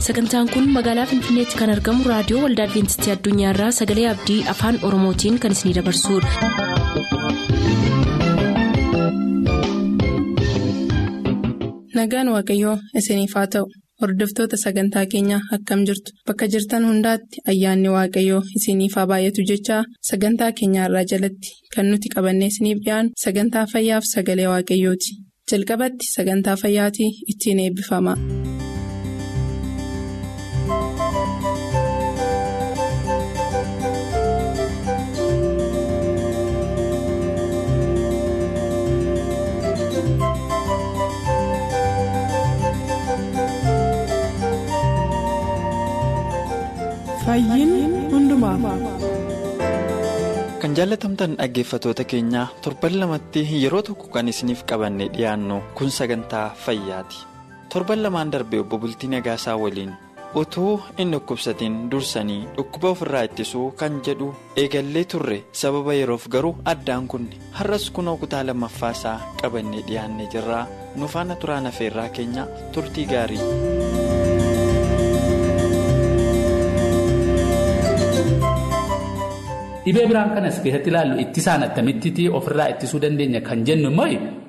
sagantaan kun magaalaa finfinneetti kan argamu raadiyoo waldaa adventistii addunyaarraa sagalee abdii afaan oromootiin kan isinidabarsudha. nagaan waaqayyoo isiniif haa ta'u hordoftoota sagantaa keenyaa akkam jirtu bakka jirtan hundaatti ayyaanni waaqayyoo isiniif haa baay'atu jechaa sagantaa keenyaarraa jalatti kan nuti qabannee isiniif dhiyaanu sagantaa fayyaaf sagalee waaqayyooti jalqabatti sagantaa fayyaatii ittiin eebbifama. kan jaalatamtan dhaggeeffatoota keenyaa torban lamatti yeroo tokko kan isiniif qabanne dhiyaannu kun sagantaa fayyaati torban lamaan darbe obbo Bultii Nagaasaa waliin utuu hin dhukkubsatiin dursanii dhukkuba ofirraa ittisuu kan jedhu eegallee turre sababa yeroof garuu addaan kunne har'as kunoo kutaa lammaffaasaa qabanne dhiyaanne jirraa nu faana turaan afeerraa keenya turtii gaarii. Dhibee biraan kanas keessatti ilaallu ittisaan attamitti ofirraa ittisuu dandeenya kan jennu immoo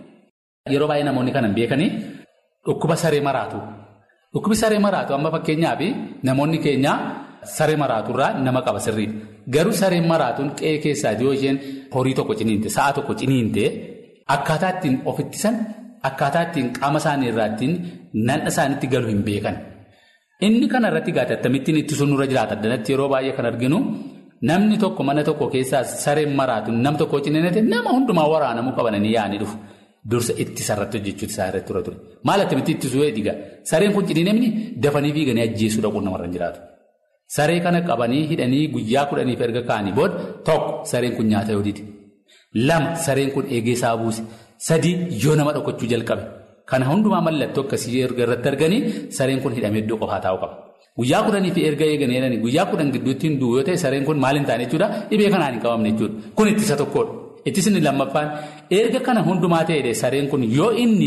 yeroo baay'ee namoonni kana hin beekanii dhukkuba saree maraatu. Dhukkubi saree maraatu amma fakkeenyaaf namoonni keenya saree maraaturraa nama qaba sirriidha. Garuu sareen maraatuun qe'ee keessaati yoo isheen horii tokko ciniinte sa'a tokko ciniinte akkaataa ittiin of ittisan akkaataa ittiin qaama isaanii irraa ittiin nanna isaaniitti galu hin beekan. Inni kana irratti gaate akkamittiin ittisuun nurra jiraata addanatti yeroo baay'ee kan arginu. Namni tokko mana tokko keessaa sareen maraatu nam tokko ciniinate nama hundumaa waraanamuu qabananii yaa'anii dhufu. Dursa ittisa irratti hojjechuutu isaa irratti ture ture. Maal attamitti ittisuu eegaa sareen kun ciniinemni dafanii fiiganii ajjeesuu dhaquun namarra hin jiraatu. Saree kana qabanii hidhanii guyyaa kudhaniif erga kaa'anii booda tokko sareen kun nyaata yoo dide. Lama sareen kun eegee isaa buuse. Sadii yoo nama dhokachuu jalqabe. Kana hundumaa mallattoo akkasii erga irratti arganii sareen kun hidhamee iddoo qofaa taa'uu qaba. Guyyaa kudhanii fi erga eeganii jedhanii guyyaa kudhan gidduutti hin du'u yoo ta'e sareen kun maal hin taane jechuudha dhibee kanaan hin qabamne jechuudha. Kun ittisa tokkodha. Ittisni lammaffaan erga kana hundumaa ta'edha sareen kun yoo inni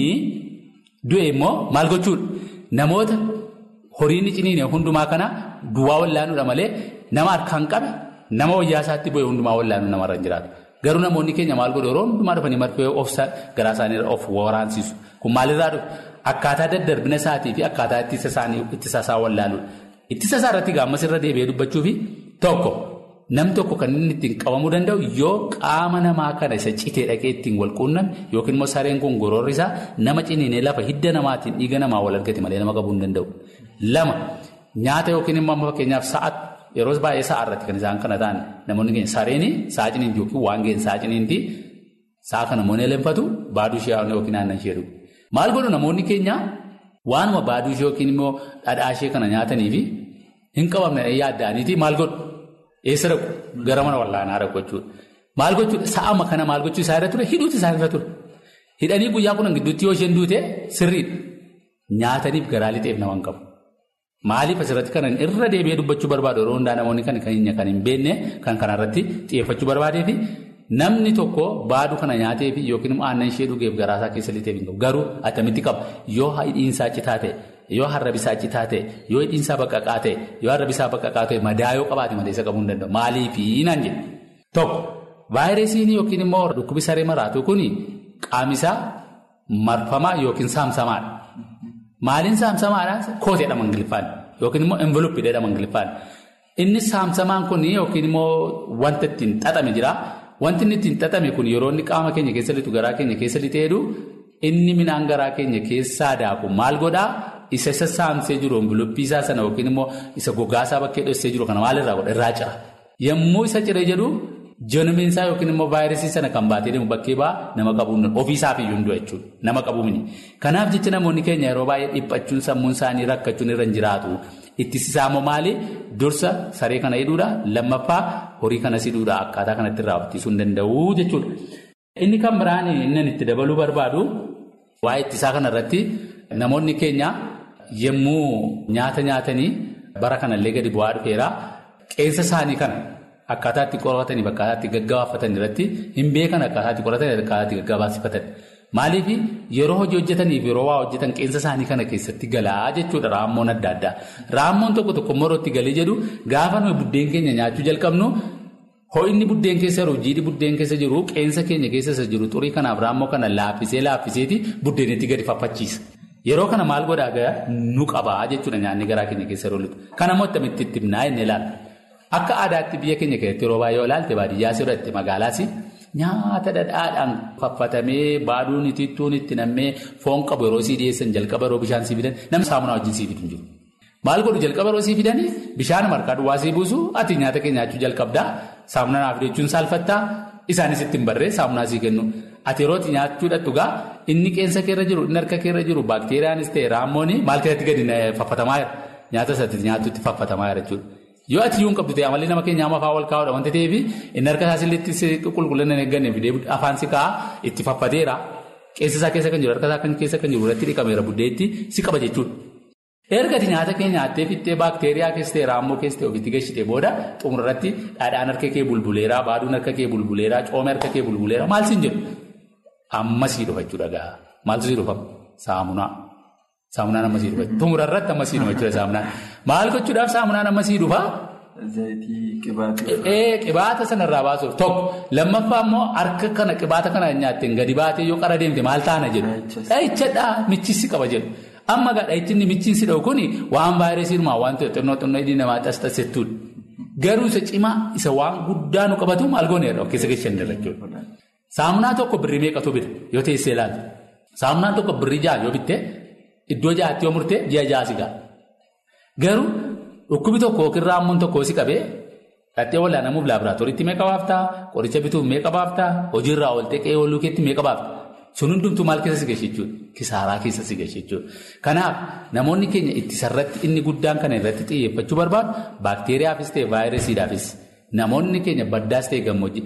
du'e immoo maal gochuudha? Namoota horiin ciniine hundumaa kana duwwaa wallaanuudha malee nama harkaan qabe nama wayyaa isaatti bu'e hundumaa wallaanuu namarra hin jiraatu. Garuu namoonni keenya maal godhu yeroo hundumaa dhufanii marfee of garaa isaanii of waraansisu. Kun maalirraa dhufu? Akkaataa daddarbina isaatii fi akkaataa ittisa isaa wallaaluudha. Ittisa isaa irratti gaammas irra deebi'ee dubbachuufi tokko nam tokko kan inni ittiin qabamuu danda'u yoo qaama namaa kana isa citee dhaqee ittiin wal quunname yookiin immoo sareen kun gororri isaa nama ciniinee lafa hidda namaatiin dhiiga namaa wal argate malee nama qabuu hin danda'u. Lama nyaata yookiin immoo fakkeenyaaf sa'a yeroo baay'ee sa'a irratti kan isaan kana ta'an namoonni keenya sareenii sa'a ciniinti yookiin waan ga'een sa'a ciniinti sa'a kana namoonni leenfatu baaduu ishee yookiin aannan ishee dhugu. Maal godhu namoonni keenya waanuma baaduu ishee yookiin immoo dhadhaa ishee kana nyaatanii fi hin qabamne yaadda'aniiti maal godhu eessa dhaqu gara mana wallaanaa dhaqu jechuudha. Maal gochuudha sa'ama kana maal gochuu isaa irra ture hidhuuti isaa irra ture. Hidhanii guyyaa kudhan gidduutti yoo isheen duute sirriidha. Nyaataniif garaa lixeef nama hin qabu. Maaliif asirratti kan irra deebi'ee dubbachuu barbaadu yeroo hundaa namoonni kan hin beekne kan kanarratti xiyyeeffachuu barbaadeefi. Namni tokko baaduu kana nyaateef yookiin immoo aannan ishee dhugeef garaasaa keessa lixeef hin qabu. Garuu attamitti qaba yoo hidhiinsaa citaa ta'e, yoo harrabisaa citaa ta'e, yoo hidhiinsaa baqqaqaa ta'e, yoo harrabisaa baqqaqaa ta'e madaa yoo qabaate malee isa qabuu hin danda'u. Maaliifi naan jedhe tokko vaayirasiin yookiin immoo dhukkubi saree maraatu kun qaamisaa marfamaa yookiin saamsamaadha. Maaliin saamsamaadha? Kooteedha mangiliffaan yookiin immoo enveloppiidha mangiliffaan. Inni saamsamaan kun yookiin immoo wanta ittiin xaxame jira. Wanti inni ittiin xaxame kun yeroo inni qaama keenya keessa lixu garaa keenya keessa lixee jedhu inni midhaan garaa keenya keessaa daaku maal godhaa isa isa saamsee jiru enveloppii isaa sana yookiin immoo isa gogaasaa bakkee dhossee jiru kana maalirraa godha irraa cira. Yommuu isa ciree jedhu joonamiinsaa yookiin immoo vaayirasii sana kan baatee deemu bakkee ba'aa nama qabuun ofiisaaf iyyuu hin du'a jechuudha nama qabuuni. Kanaaf jecha namoonni keenya yeroo baay'ee dhiphachuun sammuun isaanii rakkachuun irra hin jiraatu. Ittisisaa immoo maali? Dursa saree kana hidhuudha. Lammaffaa horii kanas hidhuudha. Akkaataa kanatti irraa ittisuu hin danda'u jechuudha. Inni kan biraan inni itti dabaluu barbaadu waa'ee ittisaa kanarratti namoonni keenya yommuu nyaata nyaatanii bara kanallee gadi bu'aa dhufeera. Qeensa isaanii kana akkaataa itti qoratanii akkaataa itti gaggabaaffatan irratti hin beekan akkaataa itti qoratanii akkaataa itti gaggabaasifatan. Maaliif yeroo hojii hojjetaniif yeroo waa hojjetan qeensa isaanii kana keessatti galaa jechuudha raammoon adda addaa. Raammoon tokko tokko morootti galee jedhu gaafa nuyi buddeen keenya nyaachuu jalqabnu ho'inni buddeen keessa jiru jiidhi buddeen keessa jiru qeensa keenya keessa jiru xurii kanaaf raammoo kana laaffisee laaffiseeti buddeenitti gadi faffachiisa. Yeroo kana maal godhaa gahaa nu qabaa jechuudha nyaanni garaa keenya keessa yeroo lixu. Kana immoo itti itti himnaa inni ilaalla. Akka aadaatti biyya keenya keessatti yeroo baay'ee ilaalte baadiyyaas yeroo itti magaalaas nyaata dhadhaadhaan faffatamee baaduun itittuun itti nammee foon qabu yeroo sii dhiyeessan jalqaba yeroo bishaan sii fidan namni saamunaa wajjin sii fidu jiru. Maal godhu jalqaba yeroo sii fidanii bishaan marqaa duwwaa sii buusu ati nyaata kee nyaachuu jalqabdaa saamunaa naaf jechuun saalfattaa isaanis ittiin barree saamunaa sii kennu. Ati yeroo itti nyaachuudha dhugaa inni qeensa keerra jiru inni harka keerra jiru baakteeriyaanis ta'e raammoon maal keessatti gadi faffatamaa jira nyaata isaatti nyaatutti faffatamaa jira jechuudha. Yoo ati iyyuu hin qabdu ta'e amalli nama keenya amma afaan wal kaa'uudha wanti ta'eef inni harka isaa silleetti qulqullina hin eegganne fidee afaan si kaa'aa itti faffateera qeensa isaa keessa kan jiru harka isaa keessa kan jiru irratti dhiqameera buddeetti si qaba jechuudha. Erga ati nyaata kee nyaattee fixxee baakteeriyaa keessa ta'e raammoo keessa ta'e ofitti geessitee booda xumurratti dhadhaan harka kee bulbuleera baaduun harka kee bulbuleera coomee harka kee bulbuleera maal siin jedhu amma sii dhufa jechuudha gaa maaltu sii dhufa saamunaa. Saamunaan amma sii dhufa. Xumura irratti amma sii dhufa jechuudha saamunaan. Maal gochuudhaaf saamunaan amma sii dhufa? Qibaata sanarraa baasuuf tokko lammaffaa immoo harka kana qibaata kana nyaatteen gadi baatee yoo qara deemte maal taana jedhu. Dhahichadhaa michisi qaba jedhu. Amma gaa dhahichinni michiinsi dhahu kuni waan vaayirasii dhumaa waan ta'e xinnoo xinnoo hidhii namaa xasxasettuudha. Garuu isa cimaa isa waan guddaa nu qabatu maal gooneerra of keessa keessan jechuudha. Saamunaa tokko birrii meeqatu bita yoo teessee ilaalte. Saamunaan tokko birrii ja'a yoo bitte. Iddoo jaatti yoo murtee ji'a ja'a si ga'a. Garuu dhukkubi tokko yookiin raammoon tokko si qabee dhattee wal'aanamuuf laaboraatooriitti meeqa baaftaa? Qoricha bituuf meeqa baaftaa? Hojiirraa ooltee qe'ee ooluu keetti meeqa baaftaa? Sun hundumtuu maal keessa si geessu jechuudha? Kisaaraa keessa si geessu jechuudha. Kanaaf namoonni keenya ittisarratti inni guddaan kana irratti xiyyeeffachuu barbaadu baakteeriyaafis ta'e vaayirasiidhaafis namoonni keenya baddaas ta'e gammoojjii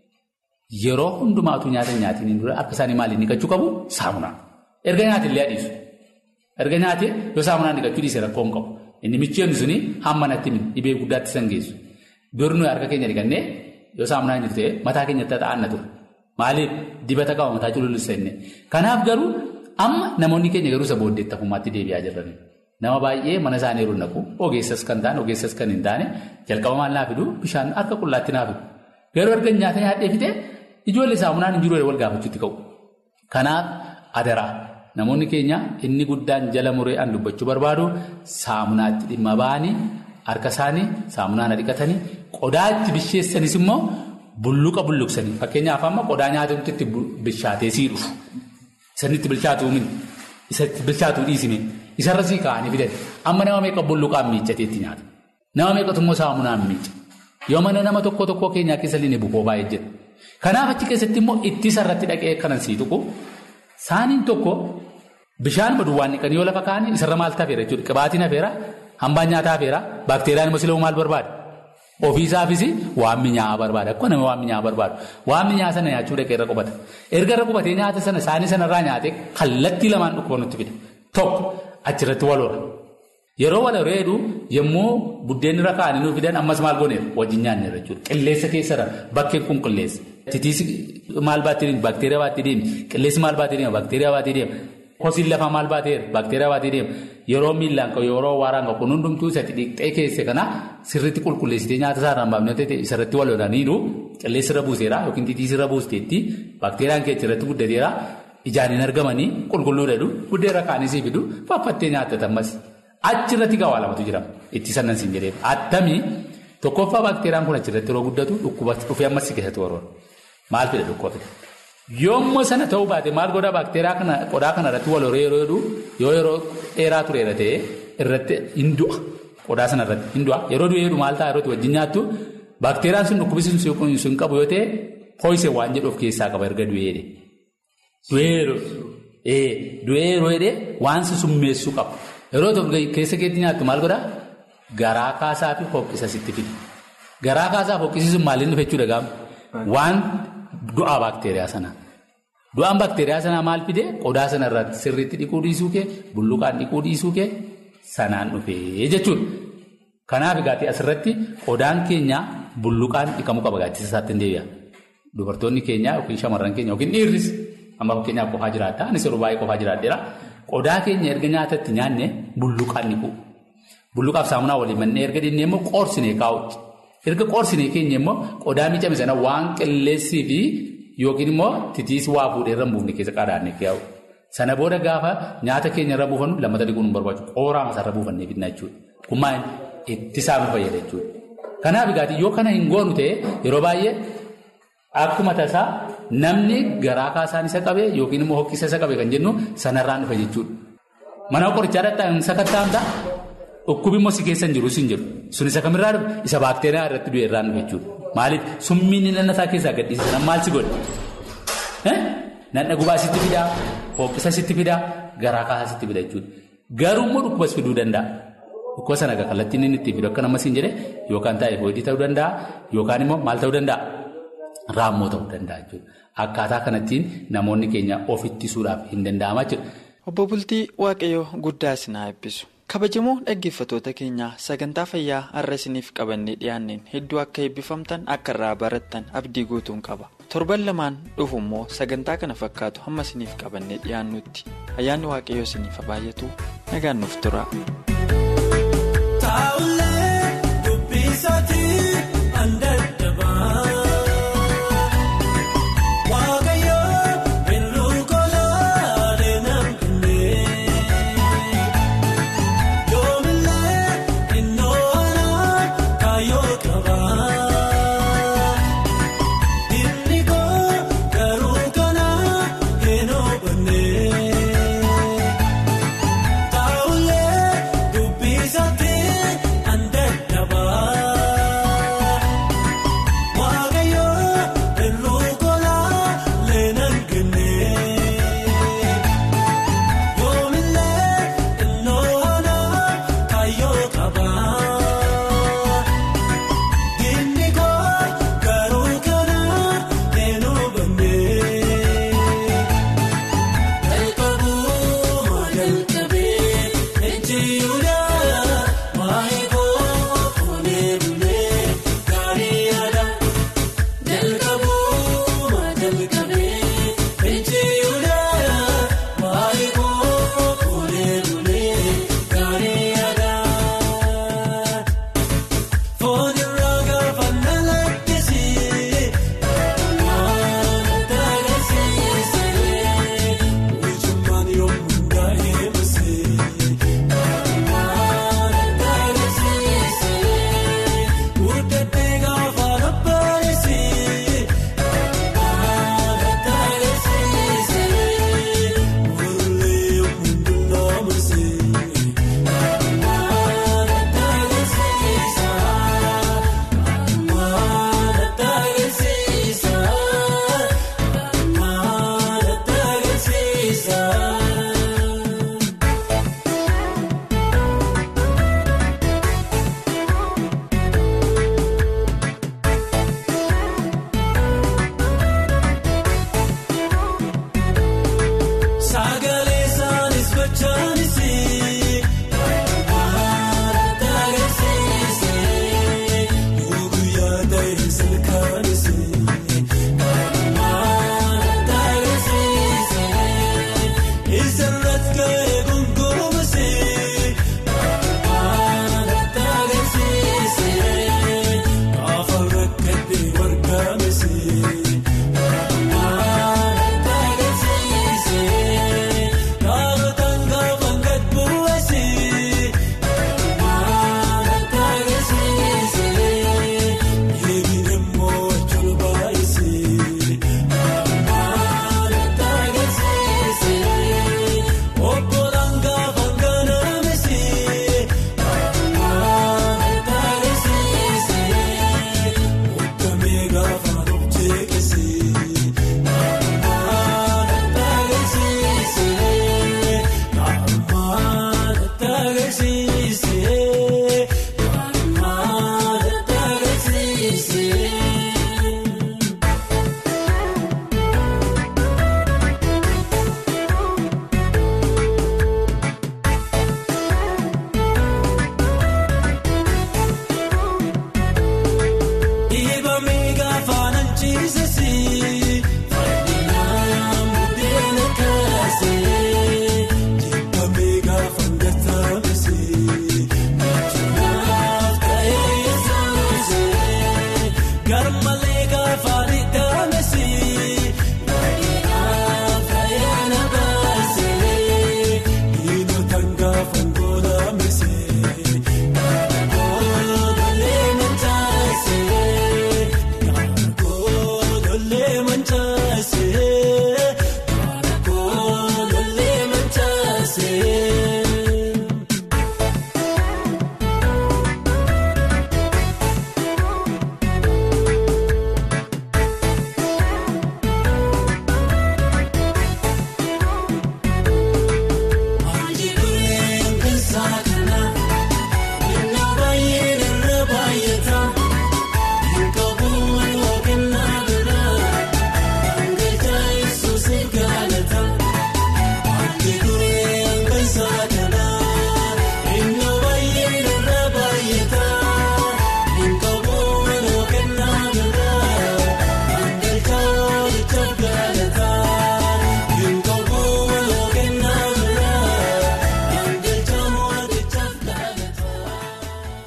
yeroo hundumaatu nyaata nyaatiin dura akka isaanii maaliin dhiqachuu qabu? Saamunaa. Erga nyaatillee adiisu. Erga nyaatee yoo saamunaan dhiqachuu dhiise rakkoo hin qabu. Inni micheen suni hamma natti dhibee guddaatti san geessu. Dur nuyi harka keenya dhiqannee yoo saamunaan jiru ta'e mataa keenyatti ta'an ture. Maaliif dibata qaba mataa cululussa inni. Kanaaf garuu amma namoonni keenya garuu isa booddeetti hafummaatti deebi'aa jiran. Nama baay'ee mana isaanii yeroo naqu ogeessas kan ta'an ogeessas kan hin taane jalqaba maal naa fidu bishaan harka qullaatti naa fidu. Garuu erga nyaata nyaadhee fite ijoollee saamunaan hin jiru wal gaafachuutti ka'u. Kanaaf adaraa. Namoonni keenya inni guddaan jala muree an dubbachuu barbaadu saamunaatti dhimma ba'anii harka isaanii saamunaan dhiqatanii qodaa itti bisheessanis immoo bulluqa bulluqsanii fakkeenyaaf amma qodaa nyaatamutti itti bishaatee sii dhufu. Isanitti bilchaatuu mini isatti bilchaatuu dhiisime isarra sii kaa'anii fidan amma nama meeqa bulluqaan miiccateetti nyaata. Nama meeqatu immoo saamunaan miicca. Yoo mana nama tokko tokko keenyaa keessa illee bukoo baay'ee jira. Kanaaf achi keessatti immoo ittisa irratti dhaqee kanan sii tuqu saaniin tokko. Bishaan baduwwaan dhiqanii yoo lafa kaa'anii isarra maal tafeera jechuudha. Qibaatiin hafeera, hambaan nyaataa hafeera, baakteeriyaan immoo sila'uu maal barbaada? Ofiisaafis waan mi'aawaa barbaada. Akkuma nama waan mi'aawaa barbaadu. Waan mi'aawaa sana nyaachuu dhaqee irra qubata. Erga irra qubatee nyaata sana saanii sanarraa nyaatee kallattii lamaan dhukkuba nutti fida. Tokko achirratti wal hora. Yeroo wal horeedu yommuu buddeen irra kaa'anii nuuf fidan ammas maal gooneera? Wajjin nyaanneera jechuudha. Qilleessa keessarra bakkeen kun qilleessa. Titiisi maal baatee deema? Baakteeriyaa baatee deema. Qilleessi maal baatee deema? Baakteeriyaa baatee deema. Kosiin lafaa maal baateera? Baakteeriyaa baatee deema. Yeroo miillaan qabu yeroo waaraan qabu kun hundumtuu isatti dhiqxee keesse kana sirriitti qulqulleessitee nyaata isaa irraan baafnee ta'e isarratti wal lolaniiru qilleessi irra buuseera yookiin titiisi irra buusteetti baakteeriyaan keessa irratti guddateera ijaan hin argamanii qulqulluu dhadhu buddeen irra kaanii sii fidu faffattee nyaattata ammas achirratti gawaa lamatu jira itti sannan siin jedhee attamii tokkoffaa baakteeriyaan kun achirratti yeroo guddatu dhukkuba dhufee ammas si keessatti warroora maal fida dhukkuba Yommuu sana ta'uu baate maal godhaa baakteeriyaa kana qodaa kana irratti wal horee yeroo jedhu yoo yeroo dheeraa tureera ta'e irratti hin du'a. Qodaa sana irratti hin du'a. Yeroo du'ee jedhu maal ta'a yeroo wajjin nyaattu baakteeriyaan sun dhukkubisiin sun qabu yoo ta'e pooyisee waan jedhu of keessaa qaba erga du'ee jedhe. Du'ee yeroo jedhee waan si summeessuu qaba. Yeroo tokko keessa keetti nyaattu maal godhaa? Garaa kaasaa fi hoqqisa sitti fida. Garaa kaasaa fi hoqqisiisuun maaliin dhufe jechuudha gaafa? Waan du'aa baakteeriyaa sanaa. Du'aan baakteeriyaa sanaa maal fidee qodaa sana irratti sirriitti dhiquu dhiisuu kee bulluqaan dhiquu dhiisuu kee sanaan dhufee jechuudha. Kanaaf egaa asirratti qodaan keenya bulluqaan dhiqamuu qaba gaaddisa isaatti hin deebi'a. Dubartoonni keenya yookiin shamarran keenya yookiin dhiirris Amma fakkeenyaaf qofaa jiraata. Anis yeroo baay'ee qofaa jiraadheera. Qodaa keenya erga nyaatatti nyaanne bulluqaan ni bu'u. Bulluqaaf saamunaa waliin mannee erga dhinnee immoo qoorsinee kaa'u. Erga qoorsinee keenya immoo qodaa miicame sana waan qilleessii fi yookiin immoo titiis waa fuudhee irra buufne keessa qadaadne kaa'u. Sana booda gaafa nyaata keenya irra buufannu lammata dhiquun nu barbaachisu. Qooraa masaarra buufannee fidna jechuudha. Kun maal ittisaa nu fayyada jechuudha. Kanaaf egaa yoo kana hin goonu ta'e yeroo baay'ee akkuma tasaa namni garaa kaasaan isa qabe yookiin immoo hoqqisa isa qabe kan jennu sanarraan dhufa jechuudha. Mana qorichaa dhaqxaan sakattaa'amta dhukkubi immoo si keessa hin jiru si hin jiru. Sun isa kamirraa dhufe isa baakteeriyaa irratti du'e irraan dhufe jechuudha. Maaliif summiin nanna isaa keessaa gadhiisa maal si godhe? Nanna gubaa sitti fidaa, hoqqisa sitti fidaa, garaa kaasaa sitti fida jechuudha. Garuu immoo dhukkubas fiduu danda'a. Dhukkuba sana kallattiin inni ittiin fidu akka namas hin jedhe yookaan taayifoodii ta'uu danda'a yookaan immoo maal ta'uu danda'a? Raammoo ta'uu danda'a jechuudha. Akkaataa kanattiin namoonni keenya of ittisuudhaaf hin danda'ama jechuudha. Obbo Bultii Waaqayyoo guddaa isin haa eebbisu. Kabajamoo dhaggeeffattoota keenyaa sagantaa fayyaa har'a isiniif qabannee dhiyaanneen hedduu akka eebbifamtan akka irraa barattan abdii guutuun qaba. Torban lamaan dhufu immoo sagantaa kana fakkaatu hamma isiniif qabannee dhiyaannutti ayyaanni waaqayyoo isiniif baay'atu nagaan nuuf tura. Taa'ulee dubbii.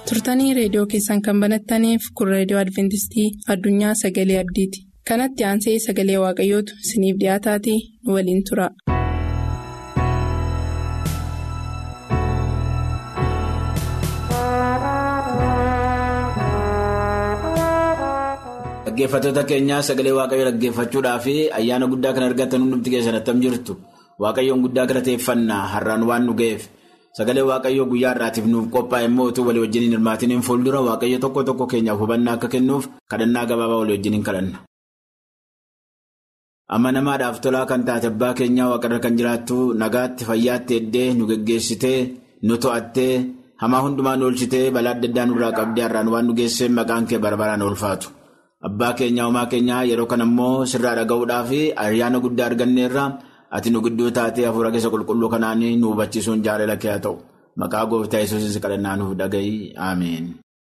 turtanii reediyoo keessan kan banattaniif kun reediyoo adventistii addunyaa sagalee abdiiti kanatti aansee sagalee waaqayyootu isiniif dhiyaataatii nu waliin tura. Dhaggeeffattoota keenyaa sagalee waaqayyoo dhaggeeffachuudhaa fi ayyaana guddaa kan argatan hundumti keessan attam jirtu waaqayyoon guddaa galateeffannaa har'aan waan nu ga'eef sagalee waaqayyoo guyyaa har'aatiif nuuf qophaa'e immoo utuu walii wajjiniin hirmaatiniin fuuldura waaqayyo tokko tokko keenyaaf hubannaa akka kennuuf kadhannaa gabaabaa walii wajjiniin kadhanna. Amanamaadhaaf tolaa kan taate abbaa keenyaa waaqarra kan jiraattu nagaatti fayyaatti eddee nu geggeessitee nu to'attee hamaa hundumaa nu oolchitee balaa adda addaa nurraa qabdee har'aan waan nu geessee maqaan kee barbaraan oolfaatu. Abbaa keenyaa uumaa keenyaa yeroo kana immoo sirraa dhaga'uudhaa fi ayyaana guddaa arganneerra ati nu gidduu taatee hafuura keessa qulqulluu kanaan nu hubachiisuun jaalala kee haa ta'u maqaa gooftaa yesuusis kadhannaa nuuf dhaga'i ameen.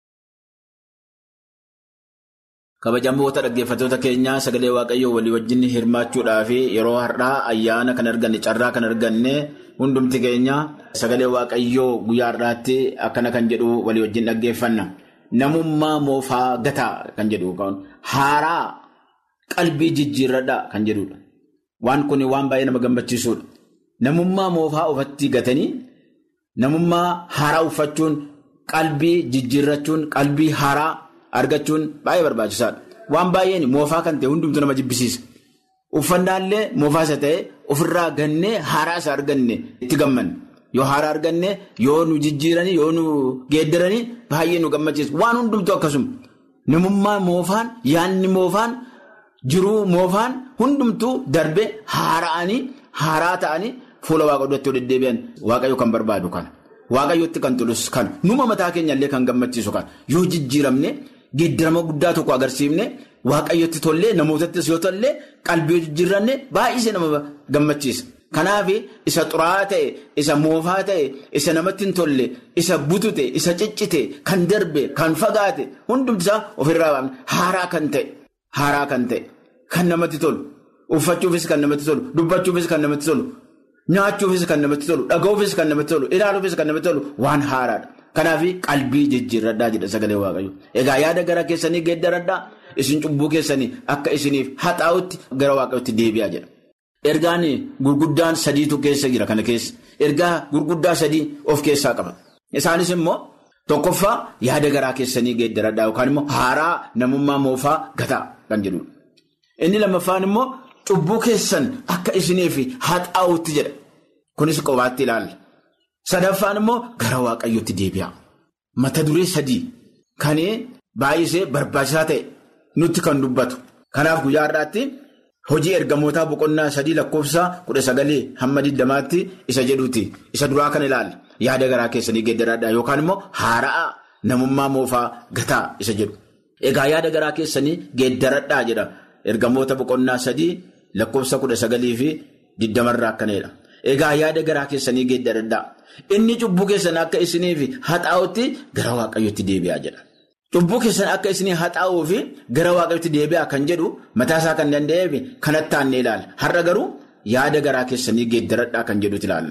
Kabajamoota dhaggeeffattoota keenyaa sagalee waaqayyoo walii wajjin hirmaachuudhaa fi yeroo har'aa ayyaana kan arganne carraa kan arganne hundumti keenya sagalee waaqayyoo guyyaa har'aatti akkana kan jedhu walii wajjin dhaggeeffanna. Namummaa moofaa gataa kan jedhu haaraa qalbii jijjiirradhaa kan jedhudha. Waan kun waan baay'ee nama gammachiisudha. Namummaa moofaa ofatti gatanii namummaa haaraa uffachuun qalbii jijjiirrachuun qalbii haaraa argachuun baay'ee barbaachisaadha. Waan baay'een moofaa kan ta'e hundumtuu nama jibbisiisa. Uffannaallee moofaa isa ta'e ofirraa gannee haaraa isa arganne itti gammanne. Yoo haaraa arganne yoo nu jijjiiranii yoo nu geeddaranii baay'ee nu gammachiisa. Waan hundumtuu akkasuma. Namummaa moofaan yaadni moofaan jiruu moofaan hundumtuu darbee haara'anii haaraa ta'anii fuula waaqa duratti yoo deddeebi'an waaqayyo kan barbaadu kana. Waaqayyootti kan tolus kana. Numa mataa keenyallee kan gammachiisu kana. Yoo jijjiiramne geeddarama guddaa tokko agarsiifne waaqayyotti tollee namootattis yoo tollee qalbii yoo jijjiiranne baay'isee nama gammachiisa. Kanaaf isa xuraa'aa ta'e, isa moofaa ta'e, isa namatti hin tolle, isa butute, isa ciccite, kan darbe, kan fagaate hundumti isaa ofirraa baafne haaraa kan ta'e, haaraa kan ta'e, kan namatti tolu, uffachuufis kan namatti tolu, dubbachuufis kan namatti tolu, nyaachuufis kan namatti tolu, dhaga'uufis kan namatti tolu, ilaaluufis kan namatti tolu waan haaraadha. Kanaaf qalbii jijjiirradhaa jedha sagalee waaqayyo. Egaa yaada gara keessanii geeddaradhaa isin cubbuu keessanii akka isiniif haxaa'utti gara waaqayyootti deebi'aa jedha. Ergaan gurguddaan sadiitu keessa jira kana keessa. Ergaa gurguddaa sadii of keessaa qaba. Isaanis immoo tokkoffaa yaada garaa keessanii geeddaradhaa yookaan immoo haaraa namummaa moofaa gataa kan jedhudha. Inni lammaffaan immoo cubbuu keessan akka isiniif haxaa'utti jedha. Kunis qobaatti ilaalla. Sadaffaan immoo gara waaqayyootti deebi'a. Mata duree sadii kan baay'isee barbaachisaa ta'e nutti kan dubbatu. Kanaaf guyyaa har'aatti. Hojii ergamootaa boqonnaa sadii lakkoofsa kudha sagalee hamma digdamaatti isa jedhuuti. Isa duraa kan ilaalla. Yaada garaa keessanii geeddaradhaa yookaan immoo haaraa namummaa moofaa gataa isa jedhu. Egaa yaada garaa keessanii geeddaradhaa jedha. Ergamoota boqonnaa sadii lakkoofsa kudha sagalii fi digdamarraa akkanadha. Egaa yaada garaa keessanii geeddaradhaa. Inni cubbuu keessan akka isiniif haxaa'utti gara waaqayyootti deebi'aa jedha. Cubbuu keessan akka isinii haxaa'uu fi gara waaqayyootti deebi'aa kan jedhu mataasaa kan danda'eef kanatti aannee ilaalla. Har'a garuu yaada garaa keessanii geeddaradhaa kan jedhutti ilaalla.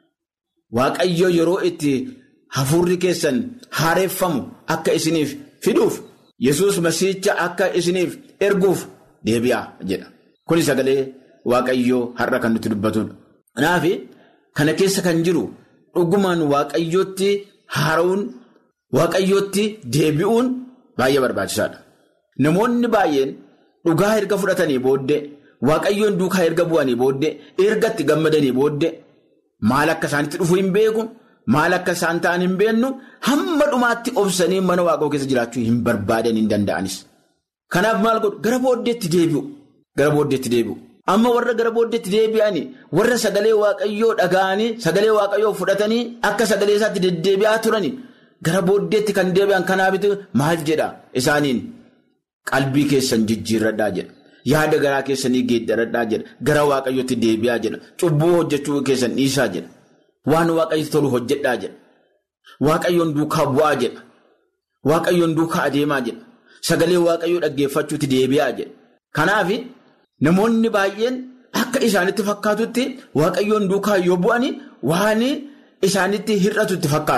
Waaqayyo yeroo itti hafuurri keessan haareeffamu akka isiniif fiduuf yesus masiicha akka isiniif erguuf deebi'aa jedha. Kuni sagalee waaqayyoo har'a kan nutti dubbatudha. Kanaaf kana keessa kan jiru dhugumaan waaqayyootti haara'uun. Waaqayyootti deebi'uun baay'ee barbaachisaadha. Namoonni baay'een dhugaa erga fudhatanii booddee waaqayyoon duukaa erga bu'anii booddee erga itti gammadanii booddee maal akka isaanitti dhufu hin beeku maal akka isaan ta'an hin beennu hamma dhumaatti obsanii mana waaqoo keessa jiraachuu hin barbaadan hin danda'anis. Kanaaf maal godhu gara booddeetti deebi'u gara booddeetti deebi'u. Amma warra gara booddeetti deebi'anii warra sagalee waaqayyoo dhaga'anii sagalee waaqayyoo fudhatanii akka sagalee isaatti deddeebi'aa turani. Gara booddeetti kan deebi'an kanaafitu maal jedha isaaniin qalbii keessan jijjiirradhaa jedha. Yaada garaa keessanii geeddaradhaa jedha. Gara waaqayyootti deebi'aa jedha. Cubbuu hojjechuu keessan dhiisaa jedha. Waan waaqayyotti tolu hojjedhaa jedha. Waaqayyoon duukaa bu'aa jedha. Waaqayyoon duukaa adeemaa jedha. Sagalee waaqayyoo dhaggeeffachuutti deebi'aa jedha. Kanaaf namoonni baay'een akka isaanitti fakkaatutti waaqayyoon duukaa yoo bu'ani waan isaanitti hir'atutti fakkaata.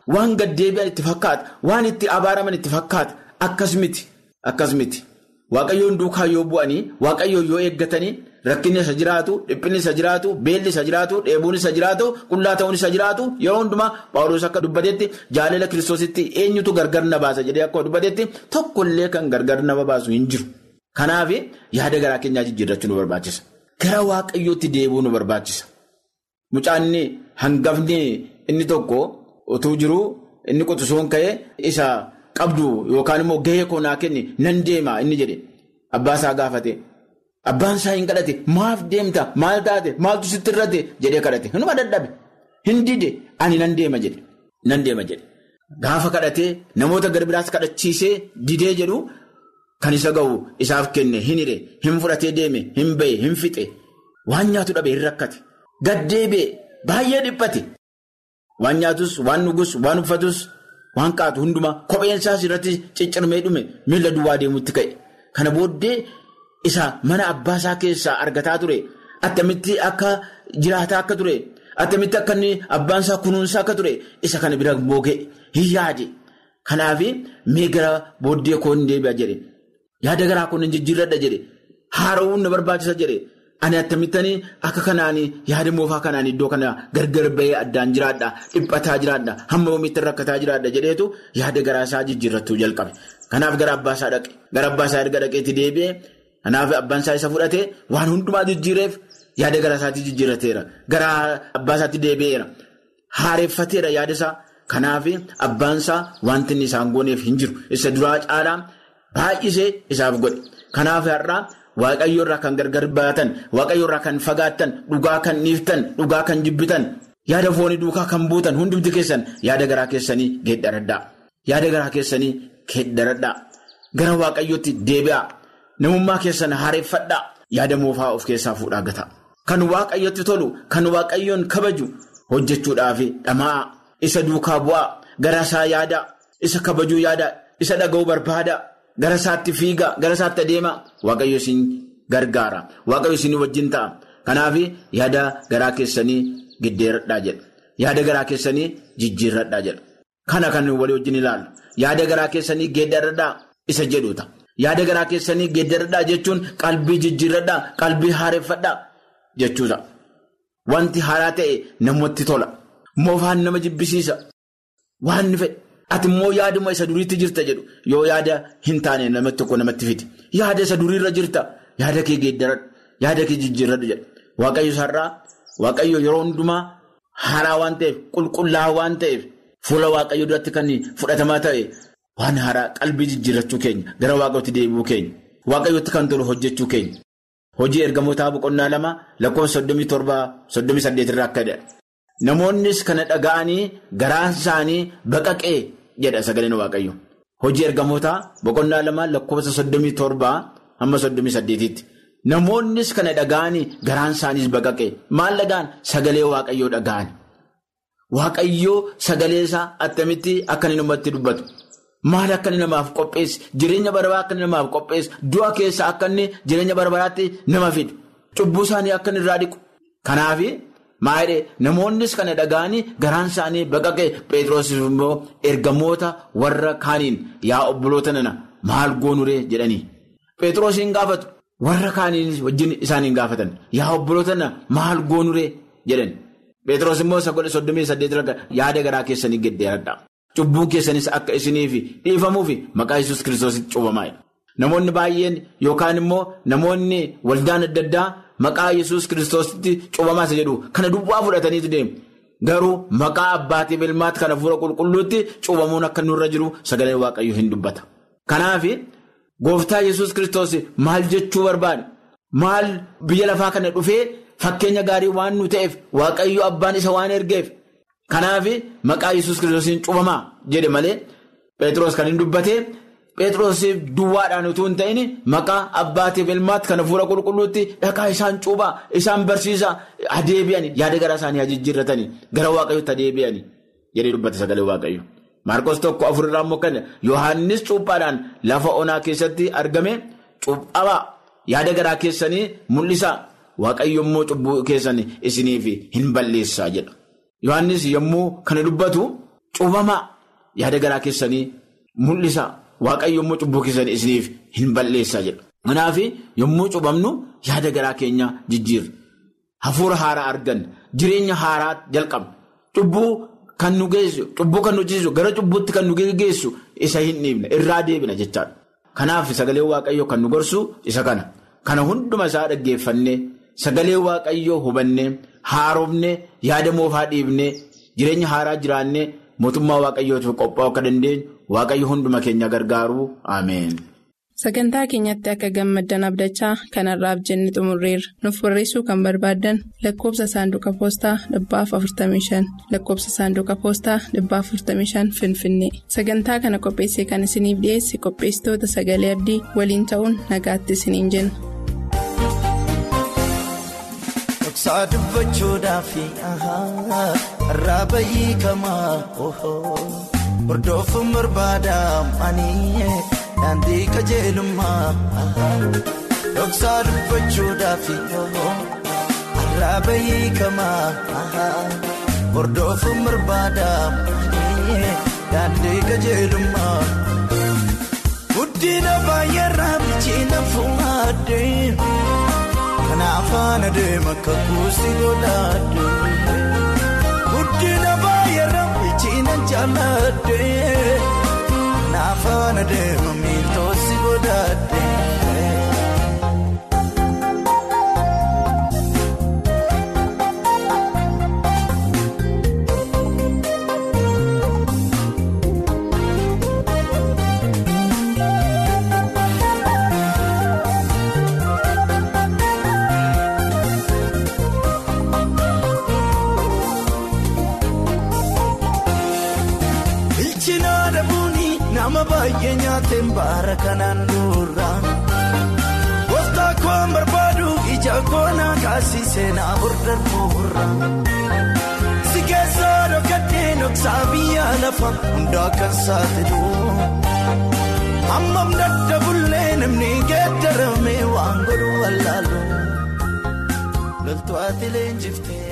waan gaddeebi'an itti fakkaata waan itti abaaraman itti fakkaata akkas miti akkas miti waaqayyoon duukaa yoo bu'anii waaqayyoon yoo eeggatanii rakkinni isa jiraatu dhiphinni isa jiraatu beelli isa jiraatu dheebuun isa jiraatu qullaa ta'uun isa jiraatu yeroo hundumaa paawuloos akka dubbatetti jaalala kiristoositti eenyutu gargar na baasa jedhee akka dubbatetti tokkollee kan gargar nama baasu hin jiru. Kanaaf yaada garaa keenyaa jijjiirrachuu nu barbaachisa. Gara waaqayyootti deebi'uu nu barbaachisa. Mucaanni hangafni inni tokko utuu jiru inni qotisoon ka'ee isa qabdu yookaan immoo gahee koonaa kenni nan deema inni jedhe abbaa isaa gaafate. Abbaan isaa hin kadhate maaf deemta maal taate maaltu sitti irratti jedhee kadhate hinuma dadhabe hin dide ani nan deema jedhe nan deema jedhe gaafa kadhatee namoota gara biraas kadhachiisee didee jedhu kan isa ga'u isaaf kenne hin hire hin fudhatee deeme hin ba'e hin fixe waan nyaatu dhabe hin rakkate gaddeebi'e baay'ee dhiphate waan nyaatus waan dhugus waan uffatus waan qaatu hundumaa kopheen isaas irratti ciccirmee dhume miila duwwaa deemutti ka'e kana booddee. Isa mana abbaa isaa keessaa argataa ture attamitti akka jiraataa akka ture attamitti akka inni abbaan isaa kunuunsaa akka ture isa kana bira moogee hin yaade kanaaf mee gara booddee koo hin deebi'a jedhe yaada garaa koo hin jijjiirradha jedhe haara'uun na barbaachisa jedhe ani attamittanii akka kanaan yaada moofaa kanaan iddoo kana gargar bahee addaan jiraadha dhiphataa jiraadha hamma oomitti rakkataa jiraadha jedheetu yaada garaa isaa jijjiirrattuu jalqabe kanaaf gara abbaa isaa dhaqe gara abbaa isaa erga dhaqeetti deebi'ee. Kanaaf abbaan isaa isa fudhatee waan hundumaa jijjiireef yaada gara isaatti jijjiirateera. Gara abbaa isaatti deebi'eera. Haareeffateera yaada isaa. Kanaaf abbaan isaa wanti inni isaan gooneef hin jiru. Isa duraa caalaa baay'isee isaaf godhe. Kanaaf har'aa waaqayyo irraa kan gargar baatan, waaqayyo irraa kan fagaattan, dhugaa kan dhiiftan, dhugaa kan jibbitan, yaada foonii duukaa kan buutan hundumti keessan yaada garaa keessanii geeddaradhaa. Yaada garaa keessanii geeddaradhaa. Gara waaqayyootti deebi'aa. Namummaa keessan haareeffadhaa yaada moofaa of keessaa fuudhaa gata. Kan waaqayyotti tolu, kan waaqayyoon kabaju hojjechuudhaaf dhamaa'a. Isa duukaa bu'aa, gara isaa yaadaa, isa kabajuu yaadaa, isa dhaga'uu barbaadaa, gara isaatti fiigaa, gara isaatti adeemaa. Waaqayyo isin gargaara. Waaqayyo isin wajjin ta'a. Kanaaf yaada garaa keessanii giddeeradhaa jedha. Yaada garaa keessanii jijjiirradhaa jedha. Kana kan walii wajjin ilaallu. Yaada garaa keessanii geeddaradhaa isa jedhuuta. Yaada garaa keessanii geeddaradhaa jechuun qalbii jijjiirradhaa, qalbii haareeffadhaa jechuudha. Wanti haaraa ta'e namatti tola. Moofaan nama jibbisiisa. Waan ni fedhe. Ati immoo yaaduma isa duriitti jirta jedhu yoo yaada hin taane namatti tokko namatti fidi. Yaada isa duriirra jirta. Yaada kee geeddaradhu. Yaada kee jijjiirradhu jedha. Waaqayyo sarraa Waaqayyo yeroo hundumaa haaraa waan ta'eef qulqullaa'aa waan ta'eef fuula Waaqayyo duratti kan fudhatamaa ta'e. Waan haaraa qalbii jijjiirrachuu keenya gara waaqayyootti deebi'uu keenya waaqayyootti kan tolu hojjechuu keenya hojii ergamootaa boqonnaa lama lakkoofsa soddomii torbaa soddomii saddeet irraa akka jedha namoonnis kana dhaga'anii garaan isaanii baqaqee jedha sagaleen waaqayyo hojii ergamootaa boqonnaa lama lakkoofsa soddomii torbaa hamma soddomii saddeetitti namoonnis kana dhaga'anii garaan isaaniis baqaqee maal dhaga'an sagalee waaqayyoo dhaga'an waaqayyoo sagalee isaa attamitti akka inni namatti dubbatu. Maal akka inni namaaf qopheesse jireenya barabaraa akka inni namaaf qopheesse du'a keessa akka inni jireenya barabaraatti nama fidu cubbuu isaanii akka inni irraa dhiqu. Kanaaf maayidhee namoonnis kana dhaga'anii garaan isaanii baqaqee Pheexroos immoo ergamoota warra kaaniin yaa obboloota nana maal goonuree jedhanii. Pheexroos hin gaafatu warra kaaniin wajjin isaan hin gaafatan yaa obboloota nana maal goonuree jedhan. Pheexroos immoo sagolee soddomii saddeet yaada garaa keessanii geddeeradha. Cubbuun keessanis akka isiniif dhiifamuuf maqaa Yesuus kiristoositti cuubamaa Namoonni baay'een yookaan immoo namoonni waldaan adda addaa maqaa Yesuus kiristoositti cuubamaa isa jedhu kana duwwaa fudhataniitu deemu. Garuu maqaa abbaatiif ilmaatti kana fuula qulqulluutti cuubamuun akka nurra jiru sagalee waaqayyo hin dubbata. Kanaaf gooftaa Yesuus kiristoos maal jechuu barbaade? Maal biyya lafaa kana dhufee fakkeenya gaarii waan nu ta'eef waaqayyo abbaan isa waan ergeef. Kanaaf maqaa Yesuus kiristoosiin cuubamaa jedhe malee Pheexroos kan hin dubbatee Pheexroosiif duwwaadhaan utuu hin ta'in maqaa abbaatiif ilmaatti kana fuula qulqulluutti dhaqaa isaan cuubaa isaan barsiisaa adeebi'anii yaada garaa isaanii jijjiirratanii gara waaqayyootti adeebi'anii jedhee dubbate sagalee waaqayyo. Maarkos tokko afurirraa immoo kan Yohaannis cuuphaadhaan lafa onaa keessatti argame cuuphamaa yaada garaa keessanii mul'isaa waaqayyo immoo cubbuu keessanii isiniif hin balleessaa jedha. Yohaannis yommuu kana dubbatu cuubamaa yaada garaa keessanii mul'isa waaqayyo immoo cubbuu keessanii isiniif hin balleessaa jedha. Kanaaf yommuu cuubamnu yaada garaa keenya jijjiirra. Hafuura haaraa argan jireenya haaraa jalqabna. Cubbuu kan nu geessu cubbuu kan nu hojjechiisu gara cubbuutti kan nu geessu isa hin dhiibne irraa deebina jechaadha. Kanaaf sagalee waaqayyoo kan nu gorsu isa kana. Kana hunduma isaa dhaggeeffannee sagalee waaqayyoo hubannee haaromnee yaada moofaa dhiibnee jireenya haaraa jiraannee mootummaa waaqayyootiif qophaa'uu akka dandeenyu waaqayyo hunduma keenya gargaaru ameen. Sagantaa keenyatti akka gammaddan abdachaa kanarraaf jenne xumurreerra. Nuuf barreessuu kan barbaaddan lakkoobsa saanduqa poostaa dhibbaaf 45 lakkoobsa saanduqa poostaa dhibbaaf 45 Finfinnee. Sagantaa kana qopheessee kan isiniif dhiyeesse qopheessitoota sagalee abdii waliin ta'uun nagaatti isiniin jenna. Dhoksaa dubbachuudhaaf irraa bayyii kamaa hordoofuun barbaadamanii daandii qajeelummaa dhoksaa dubbachuudhaaf irraa bayyii kamaa hordoofuun barbaadamanii daandii qajeelummaa guddina baay'eerraa michiina fuudhee. Kanaafaan adeema kakuusi godhaadde guddina baay'eerraa michiina jaalladde kanaafaan adeema miiltoosi godhaadde. nama baay'ee nyaateen baara kanaan dura gooftaa koon barbaadu ija koonaa kaasisee na burdarbuura si keessaa dhokatee dhoksaa biyya lafa hundaa kan saaxilu hammam daddabullee namni geeddaramee waan godhu wallaalu loltuu ati leenjiftee.